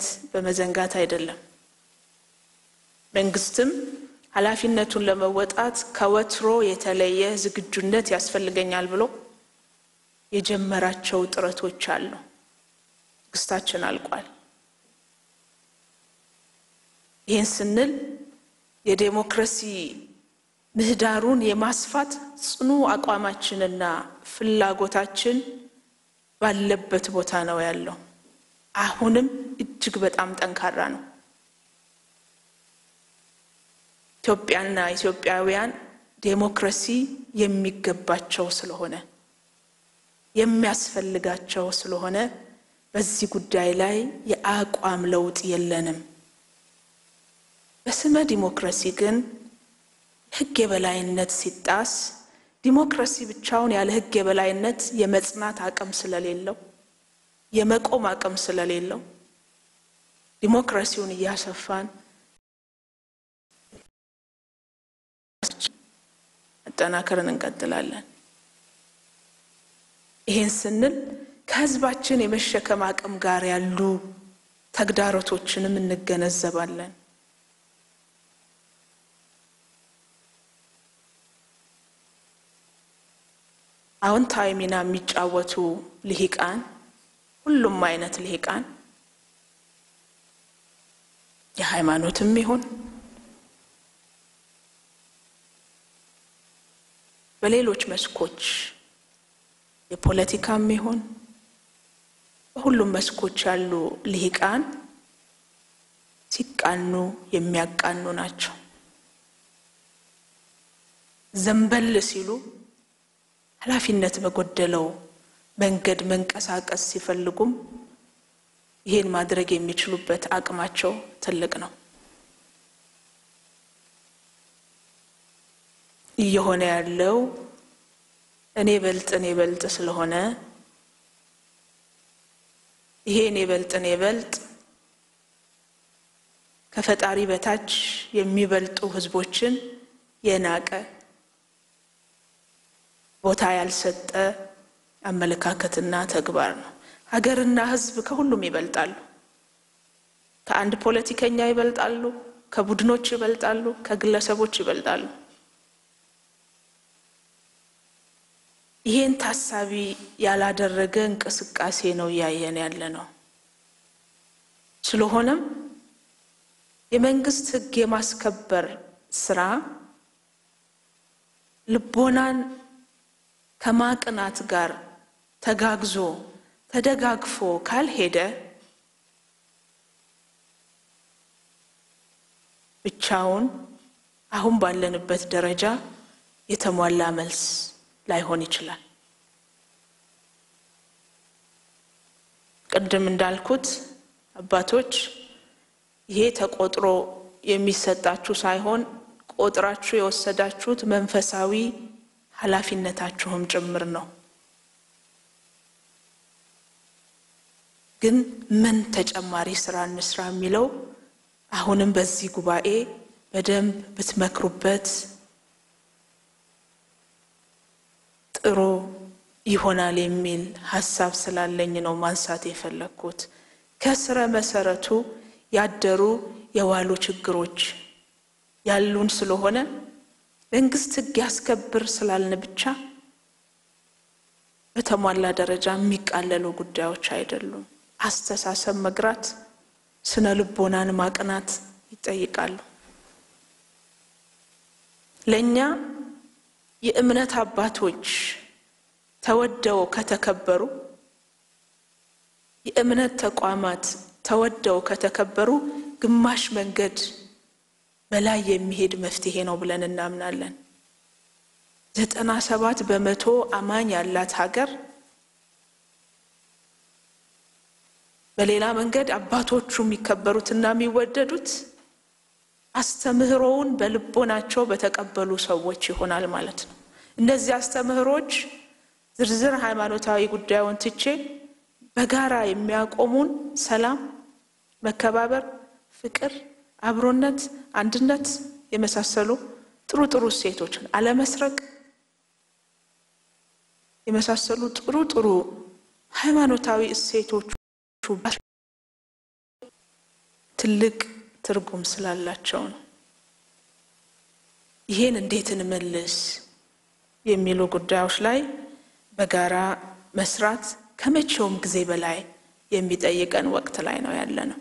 ኃላፊነት በመዘንጋት አይደለም። መንግስትም ኃላፊነቱን ለመወጣት ከወትሮ የተለየ ዝግጁነት ያስፈልገኛል ብሎ የጀመራቸው ጥረቶች አሉ። ትዕግስታችን አልቋል። ይህን ስንል የዴሞክራሲ ምህዳሩን የማስፋት ጽኑ አቋማችንና ፍላጎታችን ባለበት ቦታ ነው ያለው። አሁንም እጅግ በጣም ጠንካራ ነው። ኢትዮጵያና ኢትዮጵያውያን ዴሞክራሲ የሚገባቸው ስለሆነ የሚያስፈልጋቸው ስለሆነ በዚህ ጉዳይ ላይ የአቋም ለውጥ የለንም። በስመ ዲሞክራሲ ግን ሕግ የበላይነት ሲጣስ ዲሞክራሲ ብቻውን ያለ ሕግ የበላይነት የመጽናት አቅም ስለሌለው የመቆም አቅም ስለሌለው ዲሞክራሲውን እያሰፋን መጠናከርን እንቀጥላለን። ይህን ስንል ከህዝባችን የመሸከም አቅም ጋር ያሉ ተግዳሮቶችንም እንገነዘባለን። አዎንታዊ ሚና የሚጫወቱ ልሂቃን፣ ሁሉም አይነት ልሂቃን የሃይማኖትም ይሁን በሌሎች መስኮች የፖለቲካም ይሁን በሁሉም መስኮች ያሉ ልሂቃን ሲቃኑ የሚያቃኑ ናቸው። ዘንበል ሲሉ ኃላፊነት በጎደለው መንገድ መንቀሳቀስ ሲፈልጉም ይህን ማድረግ የሚችሉበት አቅማቸው ትልቅ ነው። እየሆነ ያለው እኔ በልጥ እኔ በልጥ ስለሆነ ይሄ እኔ በልጥ እኔ በልጥ ከፈጣሪ በታች የሚበልጡ ሕዝቦችን የናቀ ቦታ ያልሰጠ አመለካከትና ተግባር ነው። ሀገርና ሕዝብ ከሁሉም ይበልጣሉ። ከአንድ ፖለቲከኛ ይበልጣሉ፣ ከቡድኖች ይበልጣሉ፣ ከግለሰቦች ይበልጣሉ። ይሄን ታሳቢ ያላደረገ እንቅስቃሴ ነው እያየን ያለ ነው። ስለሆነም የመንግስት ሕግ የማስከበር ስራ ልቦናን ከማቅናት ጋር ተጋግዞ ተደጋግፎ ካልሄደ ብቻውን አሁን ባለንበት ደረጃ የተሟላ መልስ ላይሆን ይችላል። ቅድም እንዳልኩት አባቶች ይሄ ተቆጥሮ የሚሰጣችሁ ሳይሆን ቆጥራችሁ የወሰዳችሁት መንፈሳዊ ኃላፊነታችሁም ጭምር ነው። ግን ምን ተጨማሪ ስራ እንስራ የሚለው አሁንም በዚህ ጉባኤ በደንብ ብትመክሩበት ጥሩ ይሆናል የሚል ሀሳብ ስላለኝ ነው ማንሳት የፈለግኩት። ከስረ መሰረቱ ያደሩ የዋሉ ችግሮች ያሉን ስለሆነ መንግስት ሕግ ያስከብር ስላልን ብቻ በተሟላ ደረጃ የሚቃለሉ ጉዳዮች አይደሉም። አስተሳሰብ መግራት፣ ስነ ልቦናን ማቅናት ይጠይቃሉ። ለእኛ የእምነት አባቶች ተወደው ከተከበሩ የእምነት ተቋማት ተወደው ከተከበሩ ግማሽ መንገድ በላይ የሚሄድ መፍትሄ ነው ብለን እናምናለን። ዘጠና ሰባት በመቶ አማኝ ያላት ሀገር በሌላ መንገድ አባቶቹ የሚከበሩትና የሚወደዱት አስተምህሮውን በልቦናቸው በተቀበሉ ሰዎች ይሆናል ማለት ነው። እነዚህ አስተምህሮች ዝርዝር ሃይማኖታዊ ጉዳዩን ትቼ በጋራ የሚያቆሙን ሰላም፣ መከባበር፣ ፍቅር፣ አብሮነት፣ አንድነት የመሳሰሉ ጥሩ ጥሩ እሴቶችን አለመስረቅ የመሳሰሉ ጥሩ ጥሩ ሃይማኖታዊ እሴቶቹ ትልቅ ትርጉም ስላላቸው ነው። ይሄን እንዴት እንመልስ የሚሉ ጉዳዮች ላይ በጋራ መስራት ከመቼውም ጊዜ በላይ የሚጠይቀን ወቅት ላይ ነው ያለ ነው።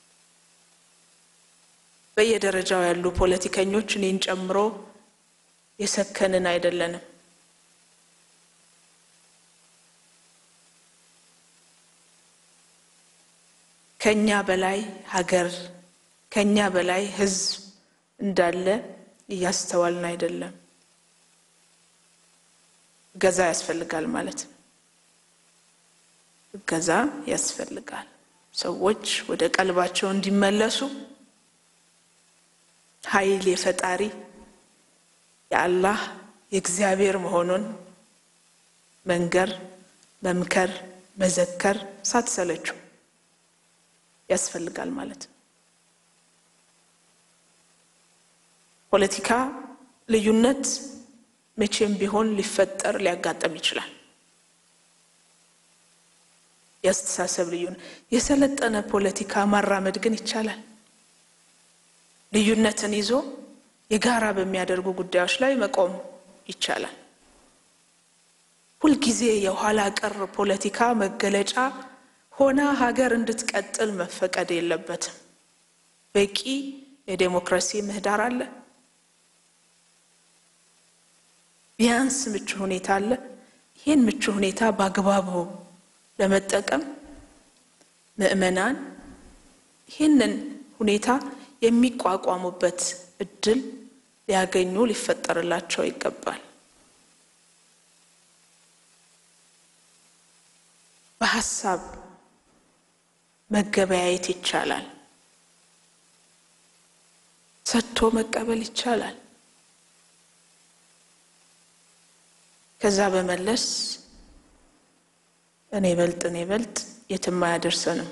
በየደረጃው ያሉ ፖለቲከኞች እኔን ጨምሮ የሰከንን አይደለንም። ከኛ በላይ ሀገር ከኛ በላይ ሕዝብ እንዳለ እያስተዋልን አይደለም። እገዛ ያስፈልጋል ማለት ነው። እገዛ ያስፈልጋል። ሰዎች ወደ ቀልባቸው እንዲመለሱ ኃይል የፈጣሪ የአላህ የእግዚአብሔር መሆኑን መንገር፣ መምከር፣ መዘከር ሳትሰለችው ያስፈልጋል ማለት ነው። ፖለቲካ ልዩነት መቼም ቢሆን ሊፈጠር ሊያጋጥም ይችላል። የአስተሳሰብ ልዩነት የሰለጠነ ፖለቲካ ማራመድ ግን ይቻላል። ልዩነትን ይዞ የጋራ በሚያደርጉ ጉዳዮች ላይ መቆም ይቻላል። ሁልጊዜ የኋላ ቀር ፖለቲካ መገለጫ ሆና ሀገር እንድትቀጥል መፈቀድ የለበትም። በቂ የዴሞክራሲ ምህዳር አለ። ቢያንስ ምቹ ሁኔታ አለ። ይህን ምቹ ሁኔታ በአግባቡ ለመጠቀም ምዕመናን ይህንን ሁኔታ የሚቋቋሙበት እድል ሊያገኙ ሊፈጠርላቸው ይገባል። በሀሳብ መገበያየት ይቻላል። ሰጥቶ መቀበል ይቻላል። ከዛ በመለስ እኔ በልጥ እኔ በልጥ የትም አያደርሰንም፣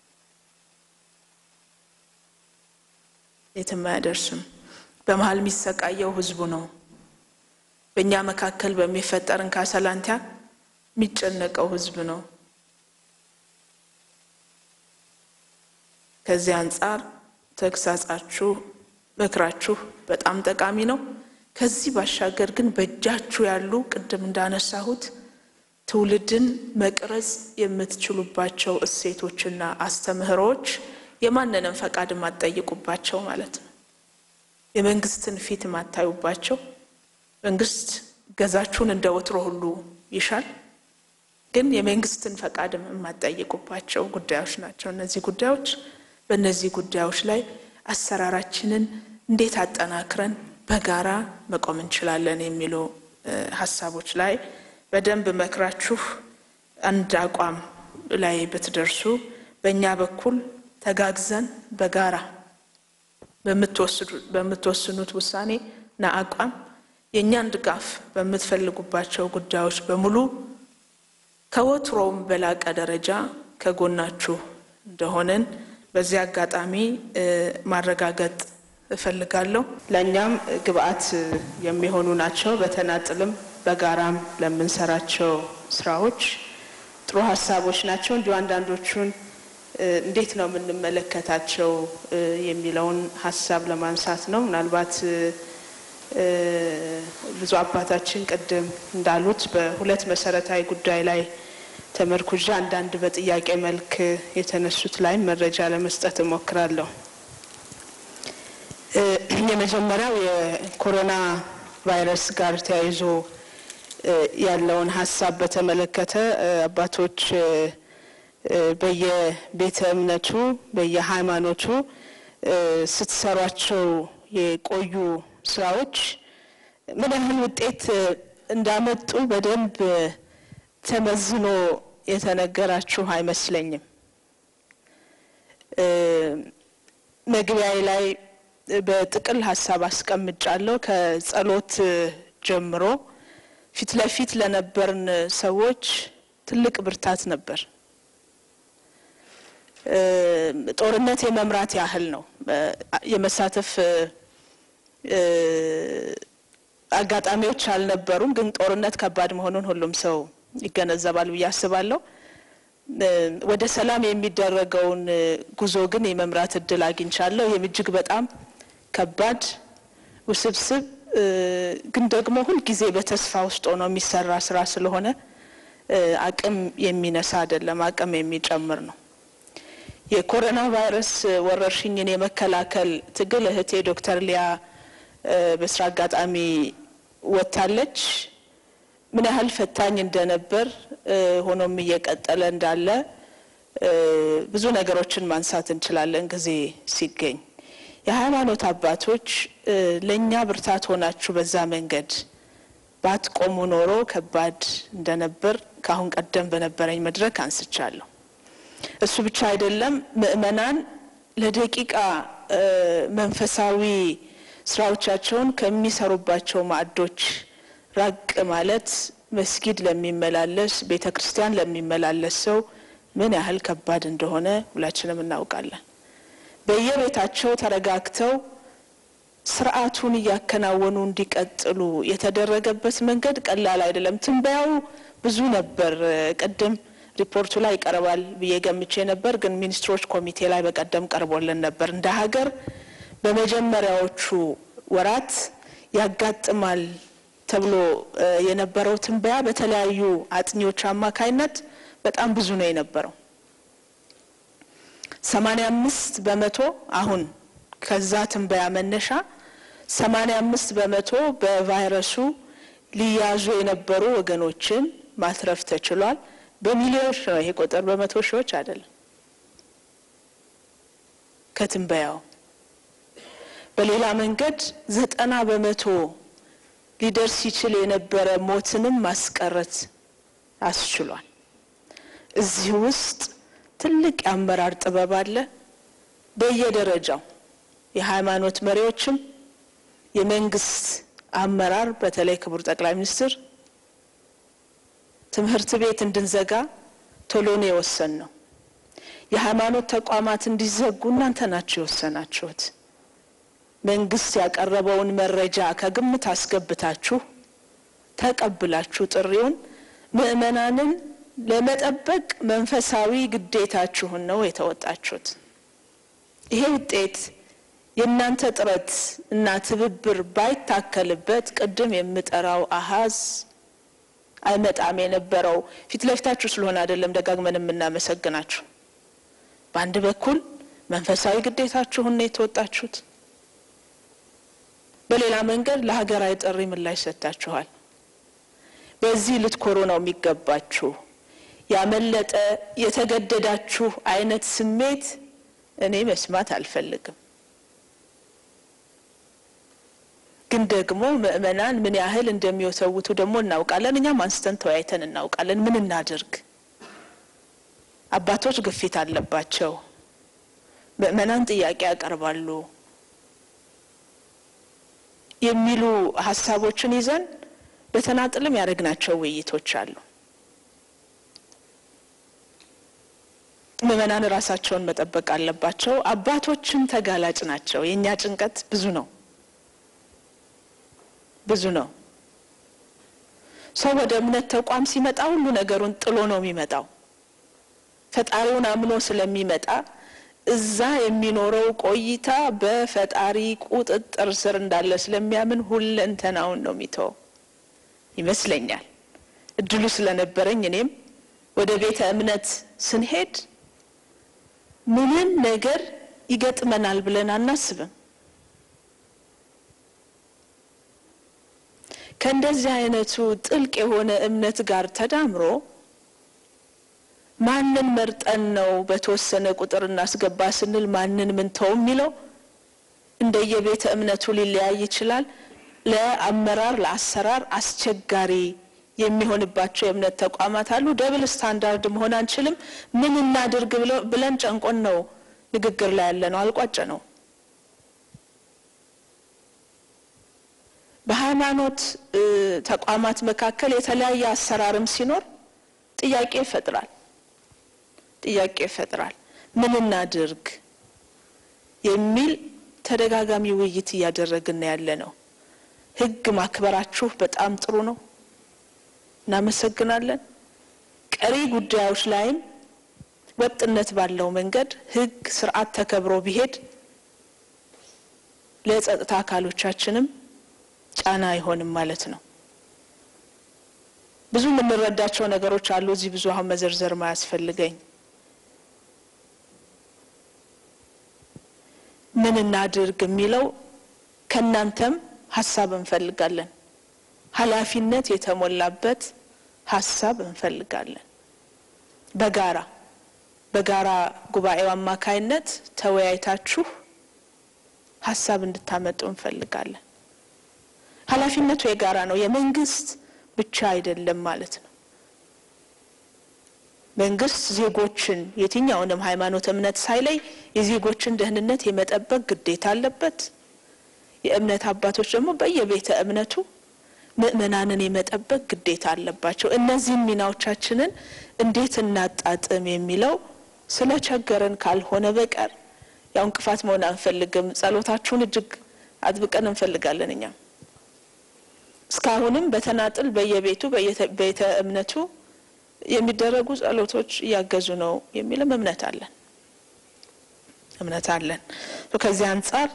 የትም አያደርስም። በመሀል የሚሰቃየው ህዝቡ ነው። በእኛ መካከል በሚፈጠር እንካ ሰላንቲያ የሚጨነቀው ህዝብ ነው። ከዚህ አንጻር ተግሳጻችሁ፣ ምክራችሁ በጣም ጠቃሚ ነው። ከዚህ ባሻገር ግን በእጃችሁ ያሉ ቅድም እንዳነሳሁት ትውልድን መቅረጽ የምትችሉባቸው እሴቶችና አስተምህሮዎች የማንንም ፈቃድ የማትጠይቁባቸው ማለት ነው። የመንግስትን ፊት የማታዩባቸው መንግስት ገዛችሁን እንደ ወትሮ ሁሉ ይሻል፣ ግን የመንግስትን ፈቃድም የማትጠይቁባቸው ጉዳዮች ናቸው እነዚህ ጉዳዮች። በእነዚህ ጉዳዮች ላይ አሰራራችንን እንዴት አጠናክረን በጋራ መቆም እንችላለን የሚሉ ሀሳቦች ላይ በደንብ መክራችሁ አንድ አቋም ላይ ብትደርሱ በእኛ በኩል ተጋግዘን በጋራ በምትወስኑት ውሳኔ እና አቋም የእኛን ድጋፍ በምትፈልጉባቸው ጉዳዮች በሙሉ ከወትሮውም በላቀ ደረጃ ከጎናችሁ እንደሆነን በዚህ አጋጣሚ ማረጋገጥ እፈልጋለሁ። ለእኛም ግብአት የሚሆኑ ናቸው። በተናጥልም በጋራም ለምንሰራቸው ስራዎች ጥሩ ሀሳቦች ናቸው። እንዲሁ አንዳንዶቹን እንዴት ነው የምንመለከታቸው የሚለውን ሀሳብ ለማንሳት ነው። ምናልባት ብዙ አባታችን ቅድም እንዳሉት በሁለት መሰረታዊ ጉዳይ ላይ ተመርኩዣ አንዳንድ በጥያቄ መልክ የተነሱት ላይ መረጃ ለመስጠት እሞክራለሁ። የመጀመሪያው የኮሮና ቫይረስ ጋር ተያይዞ ያለውን ሀሳብ በተመለከተ አባቶች በየቤተ እምነቱ በየሃይማኖቱ ስትሰሯቸው የቆዩ ስራዎች ምን ያህል ውጤት እንዳመጡ በደንብ ተመዝኖ የተነገራችሁ አይመስለኝም። መግቢያዬ ላይ በጥቅል ሀሳብ አስቀምጫለሁ። ከጸሎት ጀምሮ ፊት ለፊት ለነበርን ሰዎች ትልቅ ብርታት ነበር። ጦርነት የመምራት ያህል ነው። የመሳተፍ አጋጣሚዎች አልነበሩም፣ ግን ጦርነት ከባድ መሆኑን ሁሉም ሰው ይገነዘባል ብዬ አስባለሁ። ወደ ሰላም የሚደረገውን ጉዞ ግን የመምራት እድል አግኝቻለሁ። ይህም እጅግ በጣም ከባድ ውስብስብ ግን ደግሞ ሁልጊዜ በተስፋ ውስጥ ሆኖ የሚሰራ ስራ ስለሆነ አቅም የሚነሳ አይደለም፣ አቅም የሚጨምር ነው። የኮሮና ቫይረስ ወረርሽኝን የመከላከል ትግል እህቴ ዶክተር ሊያ በስራ አጋጣሚ ወጥታለች። ምን ያህል ፈታኝ እንደነበር ሆኖም እየቀጠለ እንዳለ ብዙ ነገሮችን ማንሳት እንችላለን ጊዜ ሲገኝ። የሃይማኖት አባቶች ለእኛ ብርታት ሆናችሁ በዛ መንገድ ባትቆሙ ኖሮ ከባድ እንደነበር ከአሁን ቀደም በነበረኝ መድረክ አንስቻለሁ። እሱ ብቻ አይደለም፣ ምእመናን ለደቂቃ መንፈሳዊ ስራዎቻቸውን ከሚሰሩባቸው ማዕዶች ራቅ ማለት መስጊድ ለሚመላለስ ቤተ ክርስቲያን ለሚመላለስ ሰው ምን ያህል ከባድ እንደሆነ ሁላችንም እናውቃለን። በየቤታቸው ተረጋግተው ስርዓቱን እያከናወኑ እንዲቀጥሉ የተደረገበት መንገድ ቀላል አይደለም። ትንበያው ብዙ ነበር። ቅድም ሪፖርቱ ላይ ይቀርባል ብዬ ገምቼ ነበር፣ ግን ሚኒስትሮች ኮሚቴ ላይ በቀደም ቀርቦልን ነበር። እንደ ሀገር በመጀመሪያዎቹ ወራት ያጋጥማል ተብሎ የነበረው ትንበያ በተለያዩ አጥኚዎች አማካይነት በጣም ብዙ ነው የነበረው። ሰማኒያ አምስት በመቶ አሁን ከዛ ትንበያ መነሻ ሰማኒያ አምስት በመቶ በቫይረሱ ሊያዙ የነበሩ ወገኖችን ማትረፍ ተችሏል። በሚሊዮኖች ነው ይሄ ቁጥር፣ በመቶ ሺዎች አይደለም። ከትንበያው በሌላ መንገድ ዘጠና በመቶ ሊደርስ ይችል የነበረ ሞትንም ማስቀረት አስችሏል። እዚህ ውስጥ ትልቅ የአመራር ጥበብ አለ። በየደረጃው የሃይማኖት መሪዎችም የመንግስት አመራር በተለይ ክቡር ጠቅላይ ሚኒስትር ትምህርት ቤት እንድንዘጋ ቶሎ ነው የወሰን ነው። የሃይማኖት ተቋማት እንዲዘጉ እናንተ ናችሁ የወሰናችሁት። መንግስት ያቀረበውን መረጃ ከግምት አስገብታችሁ ተቀብላችሁ ጥሪውን ምዕመናንን ለመጠበቅ መንፈሳዊ ግዴታችሁን ነው የተወጣችሁት። ይሄ ውጤት የእናንተ ጥረት እና ትብብር ባይታከልበት ቅድም የምጠራው አሃዝ አይመጣም የነበረው። ፊት ለፊታችሁ ስለሆነ አይደለም ደጋግመን የምናመሰግናችሁ። በአንድ በኩል መንፈሳዊ ግዴታችሁን ነው የተወጣችሁት፣ በሌላ መንገድ ለሀገራዊ ጥሪ ምላሽ ሰጥታችኋል። በዚህ ልትኮሩ ነው የሚገባችሁ። ያመለጠ የተገደዳችሁ አይነት ስሜት እኔ መስማት አልፈልግም። ግን ደግሞ ምእመናን ምን ያህል እንደሚወሰውቱ ደግሞ እናውቃለን። እኛም አንስተን ተወያይተን እናውቃለን። ምን እናድርግ? አባቶች ግፊት አለባቸው። ምእመናን ጥያቄ ያቀርባሉ የሚሉ ሀሳቦችን ይዘን በተናጥልም ያደረግናቸው ውይይቶች አሉ። ምእመናን ራሳቸውን መጠበቅ አለባቸው። አባቶችም ተጋላጭ ናቸው። የእኛ ጭንቀት ብዙ ነው ብዙ ነው። ሰው ወደ እምነት ተቋም ሲመጣ ሁሉ ነገሩን ጥሎ ነው የሚመጣው። ፈጣሪውን አምኖ ስለሚመጣ እዛ የሚኖረው ቆይታ በፈጣሪ ቁጥጥር ስር እንዳለ ስለሚያምን ሁለንተናውን ነው የሚተወው ይመስለኛል። እድሉ ስለነበረኝ እኔም ወደ ቤተ እምነት ስንሄድ ምንም ነገር ይገጥመናል ብለን አናስብም። ከእንደዚህ አይነቱ ጥልቅ የሆነ እምነት ጋር ተዳምሮ ማንን መርጠን ነው በተወሰነ ቁጥር እናስገባ ስንል ማንን ምንተው የሚለው እንደየቤተ እምነቱ ሊለያይ ይችላል። ለአመራር ለአሰራር አስቸጋሪ የሚሆንባቸው የእምነት ተቋማት አሉ። ደብል ስታንዳርድ መሆን አንችልም። ምን እናድርግ ብለን ጨንቆን ነው ንግግር ላይ ያለ ነው። አልቋጨ ነው። በሃይማኖት ተቋማት መካከል የተለያየ አሰራርም ሲኖር ጥያቄ ይፈጥራል ጥያቄ ይፈጥራል። ምን እናድርግ የሚል ተደጋጋሚ ውይይት እያደረግን ያለ ነው። ሕግ ማክበራችሁ በጣም ጥሩ ነው፣ እናመሰግናለን። ቀሪ ጉዳዮች ላይም ወጥነት ባለው መንገድ ሕግ ስርዓት ተከብሮ ቢሄድ ለጸጥታ አካሎቻችንም ጫና አይሆንም ማለት ነው። ብዙ የምንረዳቸው ነገሮች አሉ። እዚህ ብዙ አሁን መዘርዘር ማያስፈልገኝ ምን እናድርግ የሚለው ከእናንተም ሀሳብ እንፈልጋለን። ኃላፊነት የተሞላበት ሀሳብ እንፈልጋለን። በጋራ በጋራ ጉባኤው አማካይነት ተወያይታችሁ ሀሳብ እንድታመጡ እንፈልጋለን። ኃላፊነቱ የጋራ ነው፣ የመንግስት ብቻ አይደለም ማለት ነው። መንግስት ዜጎችን የትኛውንም ሃይማኖት፣ እምነት ሳይለይ የዜጎችን ደህንነት የመጠበቅ ግዴታ አለበት። የእምነት አባቶች ደግሞ በየቤተ እምነቱ ምእመናንን የመጠበቅ ግዴታ አለባቸው። እነዚህም ሚናዎቻችንን እንዴት እናጣጥም የሚለው ስለ ቸገረን ካልሆነ በቀር ያው እንቅፋት መሆን አንፈልግም። ጸሎታችሁን እጅግ አጥብቀን እንፈልጋለን። እኛም እስካሁንም በተናጥል በየቤቱ በየቤተ እምነቱ የሚደረጉ ጸሎቶች እያገዙ ነው የሚልም እምነት አለን እምነት አለን። ከዚህ አንጻር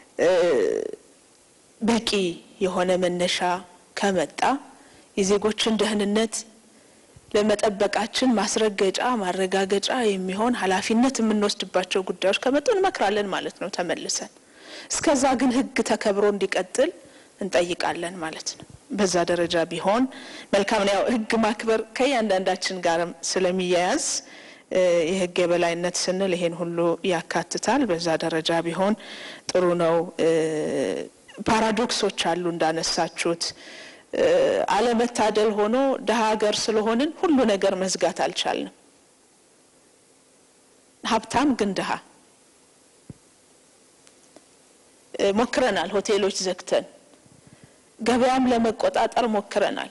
በቂ የሆነ መነሻ ከመጣ የዜጎችን ደህንነት ለመጠበቃችን ማስረገጫ ማረጋገጫ የሚሆን ኃላፊነት የምንወስድባቸው ጉዳዮች ከመጡ እንመክራለን ማለት ነው ተመልሰን። እስከዛ ግን ሕግ ተከብሮ እንዲቀጥል እንጠይቃለን ማለት ነው። በዛ ደረጃ ቢሆን መልካም ነው። ያው ሕግ ማክበር ከእያንዳንዳችን ጋርም ስለሚያያዝ የሕግ የበላይነት ስንል ይሄን ሁሉ ያካትታል። በዛ ደረጃ ቢሆን ጥሩ ነው። ፓራዶክሶች አሉ እንዳነሳችሁት አለመታደል ሆኖ ደሀ ሀገር ስለሆንን ሁሉ ነገር መዝጋት አልቻልንም። ሀብታም ግን ድሀ ሞክረናል። ሆቴሎች ዘግተን ገበያም ለመቆጣጠር ሞክረናል።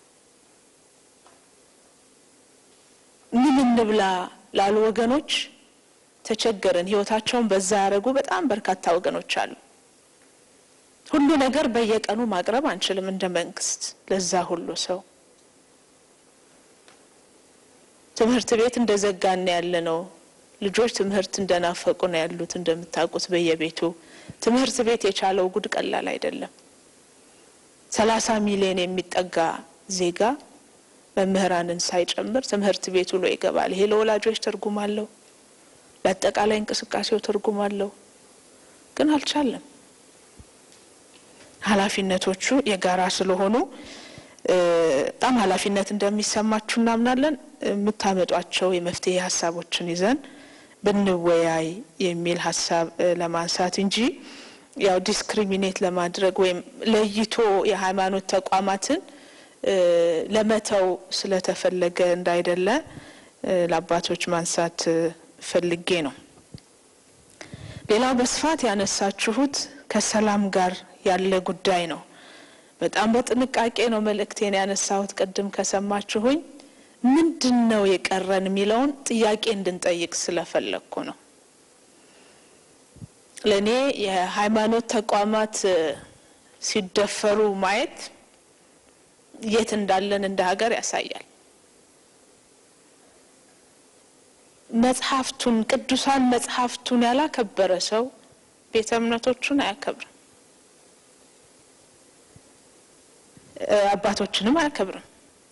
ምን እንብላ ላሉ ወገኖች ተቸገርን። ህይወታቸውን በዛ ያደረጉ በጣም በርካታ ወገኖች አሉ። ሁሉ ነገር በየቀኑ ማቅረብ አንችልም እንደ መንግስት ለዛ ሁሉ ሰው። ትምህርት ቤት እንደዘጋን ያለ ነው። ልጆች ትምህርት እንደናፈቁ ነው ያሉት። እንደምታውቁት በየቤቱ ትምህርት ቤት የቻለው ጉድ ቀላል አይደለም። ሰላሳ ሚሊዮን የሚጠጋ ዜጋ መምህራንን ሳይጨምር ትምህርት ቤት ውሎ ይገባል። ይሄ ለወላጆች ትርጉም አለው፣ ለአጠቃላይ እንቅስቃሴው ትርጉም አለው። ግን አልቻለም። ኃላፊነቶቹ የጋራ ስለሆኑ በጣም ኃላፊነት እንደሚሰማችሁ እናምናለን። የምታመጧቸው የመፍትሄ ሀሳቦችን ይዘን ብንወያይ የሚል ሀሳብ ለማንሳት እንጂ ያው ዲስክሪሚኔት ለማድረግ ወይም ለይቶ የሃይማኖት ተቋማትን ለመተው ስለተፈለገ እንዳይደለ ለአባቶች ማንሳት ፈልጌ ነው። ሌላው በስፋት ያነሳችሁት ከሰላም ጋር ያለ ጉዳይ ነው። በጣም በጥንቃቄ ነው መልእክቴን ያነሳሁት። ቅድም ከሰማችሁኝ ምንድን ነው የቀረን የሚለውን ጥያቄ እንድንጠይቅ ስለፈለግኩ ነው። ለእኔ የሃይማኖት ተቋማት ሲደፈሩ ማየት የት እንዳለን እንደ ሀገር ያሳያል። መጽሐፍቱን ቅዱሳን መጽሐፍቱን ያላከበረ ሰው ቤተ እምነቶቹን አያከብርም፣ አባቶችንም አያከብርም።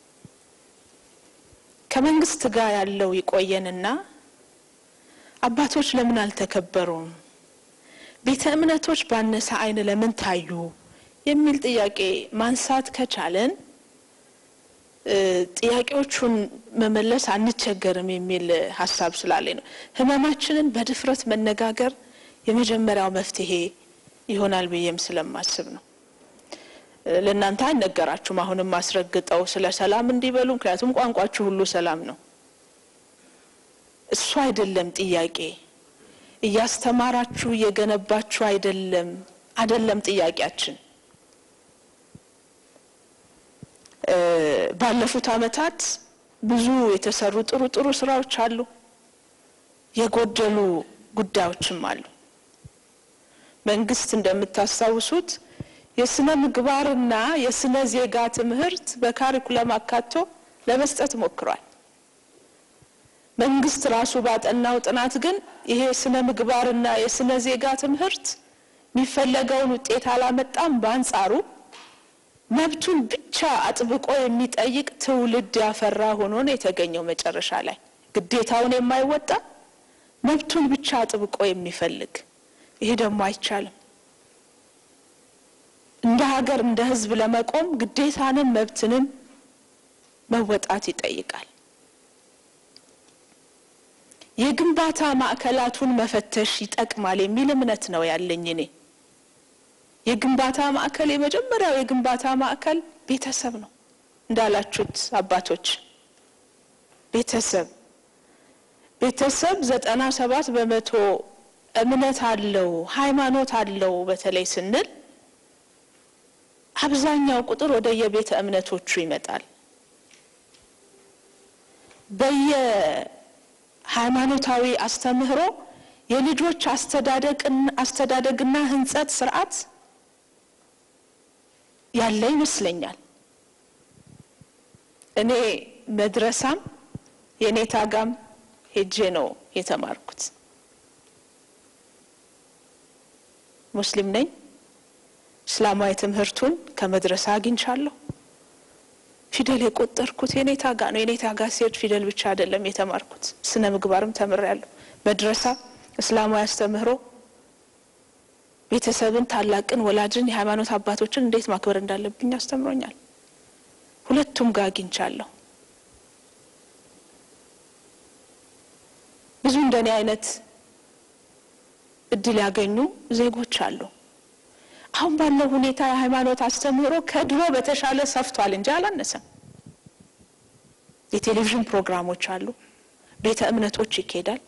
ከመንግስት ጋር ያለው ይቆየንና አባቶች ለምን አልተከበሩም፣ ቤተ እምነቶች ባነሰ ዓይን ለምን ታዩ የሚል ጥያቄ ማንሳት ከቻለን ጥያቄዎቹን መመለስ አንቸገርም የሚል ሀሳብ ስላለኝ ነው። ህመማችንን በድፍረት መነጋገር የመጀመሪያው መፍትሄ ይሆናል ብዬም ስለማስብ ነው። ለእናንተ አይነገራችሁም። አሁንም አስረግጠው ስለ ሰላም እንዲበሉ፣ ምክንያቱም ቋንቋችሁ ሁሉ ሰላም ነው። እሱ አይደለም ጥያቄ። እያስተማራችሁ እየገነባችሁ አይደለም አይደለም ጥያቄያችን። ባለፉት ዓመታት ብዙ የተሰሩ ጥሩ ጥሩ ስራዎች አሉ፣ የጎደሉ ጉዳዮችም አሉ። መንግስት እንደምታስታውሱት የስነ ምግባርና የስነ ዜጋ ትምህርት በካሪኩለም አካቶ ለመስጠት ሞክሯል። መንግስት ራሱ ባጠናው ጥናት ግን ይሄ ስነ ምግባርና የስነ ዜጋ ትምህርት የሚፈለገውን ውጤት አላመጣም። በአንጻሩ መብቱን ብቻ አጥብቆ የሚጠይቅ ትውልድ ያፈራ ሆኖ ነው የተገኘው። መጨረሻ ላይ ግዴታውን የማይወጣ መብቱን ብቻ አጥብቆ የሚፈልግ ይሄ ደግሞ አይቻልም። እንደ ሀገር እንደ ሕዝብ ለመቆም ግዴታንም መብትንም መወጣት ይጠይቃል። የግንባታ ማዕከላቱን መፈተሽ ይጠቅማል የሚል እምነት ነው ያለኝ እኔ። የግንባታ ማዕከል የመጀመሪያው የግንባታ ማዕከል ቤተሰብ ነው እንዳላችሁት አባቶች፣ ቤተሰብ ቤተሰብ ዘጠና ሰባት በመቶ እምነት አለው ሃይማኖት አለው በተለይ ስንል አብዛኛው ቁጥር ወደ የቤተ እምነቶቹ ይመጣል። በየሃይማኖታዊ አስተምህሮ የልጆች አስተዳደግና ህንጸት ስርዓት ያለ ይመስለኛል። እኔ መድረሳም የኔታ ጋም ሄጄ ነው የተማርኩት። ሙስሊም ነኝ። እስላማዊ ትምህርቱን ከመድረሳ አግኝቻለሁ። ፊደል የቆጠርኩት የኔታ ጋ ነው። የኔታ ጋ ሲሄድ ፊደል ብቻ አይደለም የተማርኩት፣ ስነ ምግባርም ተምሬያለሁ። መድረሳ እስላማዊ አስተምህሮ ቤተሰብን፣ ታላቅን፣ ወላጅን፣ የሃይማኖት አባቶችን እንዴት ማክበር እንዳለብኝ አስተምሮኛል። ሁለቱም ጋር አግኝቻለሁ። ብዙ እንደኔ አይነት እድል ያገኙ ዜጎች አሉ። አሁን ባለው ሁኔታ የሃይማኖት አስተምህሮ ከድሮ በተሻለ ሰፍቷል እንጂ አላነሰም። የቴሌቪዥን ፕሮግራሞች አሉ፣ ቤተ እምነቶች ይኬዳል።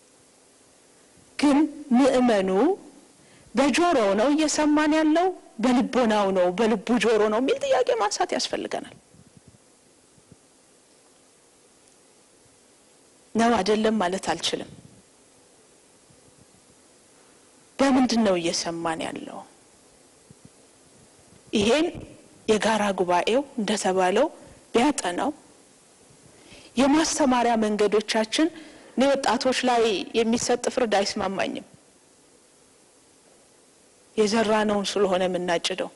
ግን ምእመኑ በጆሮው ነው እየሰማን ያለው በልቦናው ነው በልቡ ጆሮ ነው የሚል ጥያቄ ማንሳት ያስፈልገናል። ነው አይደለም ማለት አልችልም። በምንድን ነው እየሰማን ያለው? ይሄን የጋራ ጉባኤው እንደተባለው ቢያጠናው የማስተማሪያ መንገዶቻችን እኔ ወጣቶች ላይ የሚሰጥ ፍርድ አይስማማኝም። የዘራ ነውን ስለሆነ የምናጭደው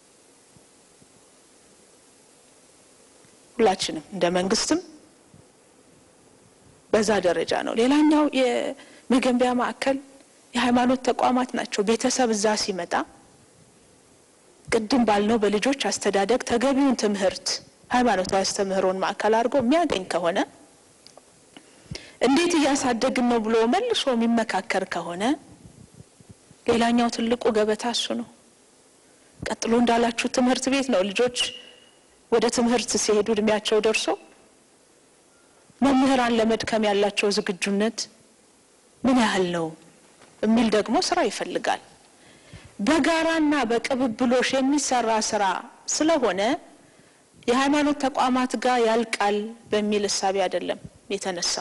ሁላችንም እንደ መንግስትም በዛ ደረጃ ነው። ሌላኛው የመገንቢያ ማዕከል የሃይማኖት ተቋማት ናቸው። ቤተሰብ እዛ ሲመጣ ቅድም ባልነው በልጆች አስተዳደግ ተገቢውን ትምህርት ሃይማኖታዊ አስተምህሮን ማዕከል አድርጎ የሚያገኝ ከሆነ እንዴት እያሳደግን ነው ብሎ መልሶ የሚመካከር ከሆነ ሌላኛው ትልቁ ገበታ እሱ ነው። ቀጥሎ እንዳላችሁ ትምህርት ቤት ነው። ልጆች ወደ ትምህርት ሲሄዱ እድሜያቸው ደርሶ መምህራን ለመድከም ያላቸው ዝግጁነት ምን ያህል ነው የሚል ደግሞ ስራ ይፈልጋል። በጋራና በቅብብሎሽ የሚሰራ ስራ ስለሆነ የሃይማኖት ተቋማት ጋር ያልቃል በሚል እሳቤ አይደለም የተነሳው።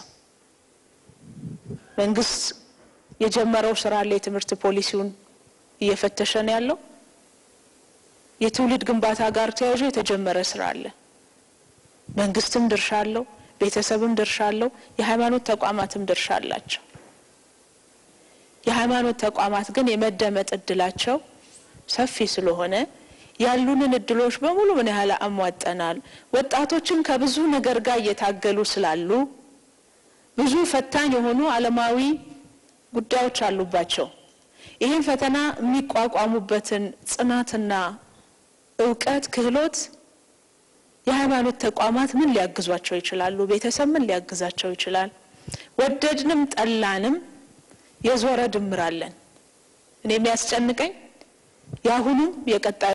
መንግስት የጀመረው ስራ አለ። የትምህርት ፖሊሲውን እየፈተሸ ነው ያለው። የትውልድ ግንባታ ጋር ተያይዞ የተጀመረ ስራ አለ። መንግስትም ድርሻ አለው፣ ቤተሰብም ድርሻ አለው፣ የሃይማኖት ተቋማትም ድርሻ አላቸው። የሃይማኖት ተቋማት ግን የመደመጥ እድላቸው ሰፊ ስለሆነ ያሉንን እድሎች በሙሉ ምን ያህል አሟጠናል፣ ወጣቶችን ከብዙ ነገር ጋር እየታገሉ ስላሉ ብዙ ፈታኝ የሆኑ ዓለማዊ ጉዳዮች አሉባቸው። ይህን ፈተና የሚቋቋሙበትን ጽናትና እውቀት፣ ክህሎት የሃይማኖት ተቋማት ምን ሊያግዟቸው ይችላሉ? ቤተሰብ ምን ሊያግዛቸው ይችላል? ወደድንም ጠላንም የዞረ ድምር አለን። እኔ የሚያስጨንቀኝ የአሁኑም የቀጣዩ